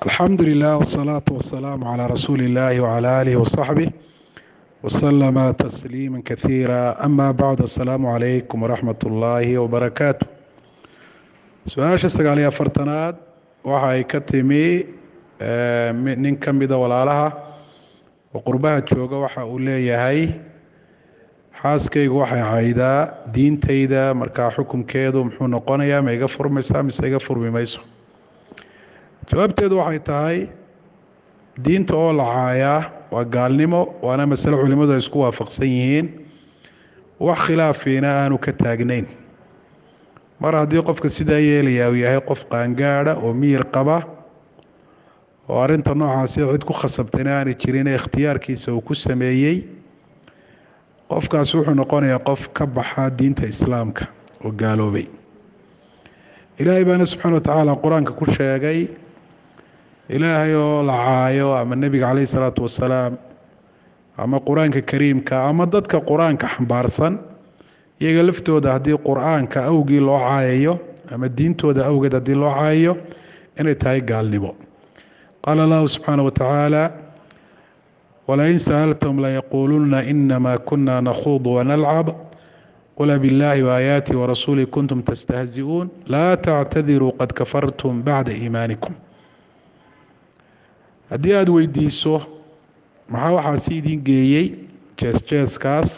alxamdu lilah wsalaatu wasalaamu calaa rasuuli illaahi wcala aalihi wasaxbih wasalama tasliima kasiira ama bacd assalaamu calaykum waraxmat ullaahi wabarakaatu su-aasha sagaaliyo afartanaad waxa ay ka timi nin ka mida walaalaha oo qurbaha jooga waxa uu leeyahay xaaskaygu waxay caydaa diintayda markaa xukunkeedu muxuu noqonayaa ma iga furmaysaa mise iga furmi mayso jawaabteedu waxay tahay diinta oo la caayaa waa gaalnimo waana masale culimmadu ay isku waafaqsan yihiin wax khilaafiina aanu ka taagnayn mar haddii qofka sidaa yeelayaa uu yahay qof qaangaada oo miyir qaba oo arrinta noocaasi cid ku khasabtayna aanay jirin ee ikhtiyaarkiisa uu ku sameeyey qofkaasi wuxuu noqonayaa qof ka baxa diinta islaamka oo gaaloobay ilaahay baana subxaana wa tacaala qur-aanka ku sheegay ilaahay oo la caayo ama nebiga caleyhi salaatu wasalaam ama qur-aanka kariimka ama dadka qur-aanka xambaarsan iyaga laftooda haddii qur-aanka awgii loo caayayo ama diintooda awgeed haddii loo caayayo inay tahay gaalnimo qaala allahu subxaana wa tacaala wlain sa'altm layaquuluna inama kuna nakhuud wanalcab qul biاllahi waaayaati warasuuli kuntum tastahzi'uun laa tactadiruu qad kafartum bacda iimaanikum haddii aada weydiiso maxaa waxaasi idin geeyey jeesjeeskaas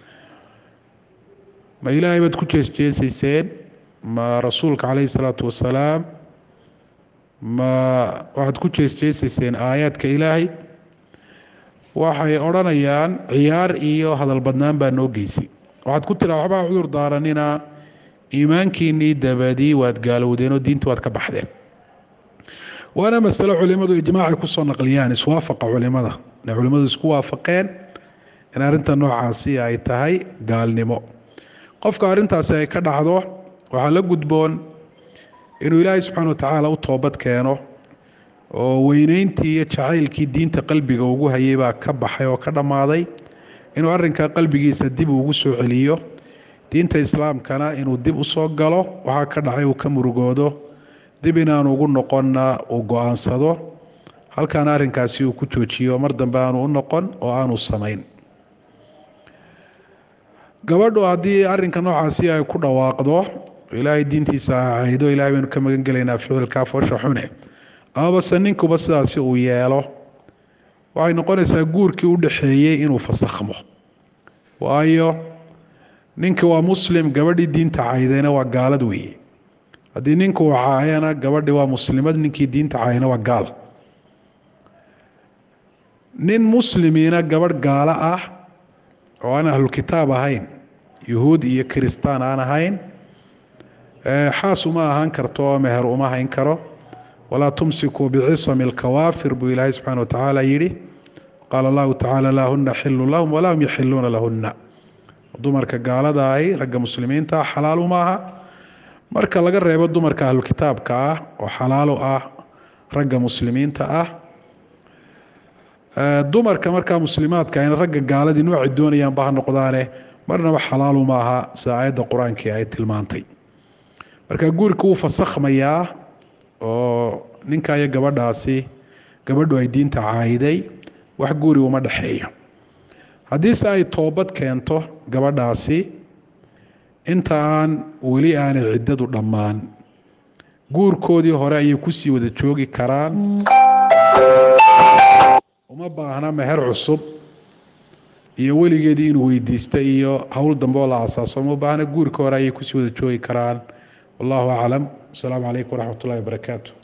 ma ilaahay baad ku jeesjeesayseen ma rasuulka calayhi salaatu wasalaam ma waxaad ku jeesjeesayseen aayaadka ilaahay waxay odhanayaan ciyaar iyo hadal badnaan baa noo geysay waxaad ku tiraa waxbaa cudur daaranina iimaankiinnii dabadii waad gaalowdeen oo diinta waad ka baxdeen waana masale culimmadu ijmaacay kusoo naqliyaan iswaafaqa culimada inay culimmadu isku waafaqeen in arrinta noocaasi ay tahay gaalnimo qofka arrintaasi ay ka dhacdo waxaa la gudboon inuu ilaahay subxaana wa tacaala u toobad keeno oo weyneyntii iyo jacaylkii diinta qalbiga ugu hayay baa ka baxay oo ka dhammaaday inuu arrinkaa qalbigiisa dib ugu soo celiyo diinta islaamkana inuu dib usoo galo waxaa ka dhacay uu ka murugoodo dib inaanu ugu noqonna uu go-aansado halkaana arrinkaasi uu ku joojiyo mar dambe aanu u noqon oo aanu samayn gabadhu haddii arrinka noocaasi ay ku dhawaaqdo ilaahay diintiisa caydo ilahay baynu ka magan gelaynaa ficilkaa foosha xune amabase ninkuba sidaasi uu yeelo waxay noqonaysaa guurkii u dhaxeeyey inuu fasakhmo waayo ninkii waa muslim gabadhii diinta caydayna waa gaalad weeye haddii ninku uu caayana gabadhii waa muslimad ninkii diinta caayana waa gaal nin muslimiina gabadh gaalo ah oo aan ahlulkitaab ahayn yuhuud iyo kiristaan aan ahayn xaas uma ahaan karto oo meher uma hayn karo walaa tumsikuu bicisami alkawaafir buu ilaahay subxana wa tacaala yidhi qaala allahu tacaala laa huna xilun lahum walaa hum yaxiluuna lahunna dumarka gaalada ahi ragga muslimiinta ah xalaal uma aha marka laga reebo dumarka ahlukitaabka ah oo xalaalo ah ragga muslimiinta ah dumarka markaa muslimaadka ahna ragga gaaladii noocay doonayaanba ha noqdaane marnaba xalaalu ma aha sida aayadda qur-aankii ay tilmaantay marka guurka wuu fasakhmayaa oo ninka iyo gabadhaasi gabadhu ay diinta caayiday wax guuri uma dhexeeyo haddiise ay toobad keento gabadhaasi inta aan weli aanay ciddadu dhammaan guurkoodii hore ayay kusii wada joogi karaan uma baahna meher cusub iyo weligeedii inuu weydiista iyo howl dambe oo la asaaso uma baahna guurka hore ayay kusii wada joogi karaan wallahu aclam asalaamu calaykum waraxmat ullahi wabarakaatu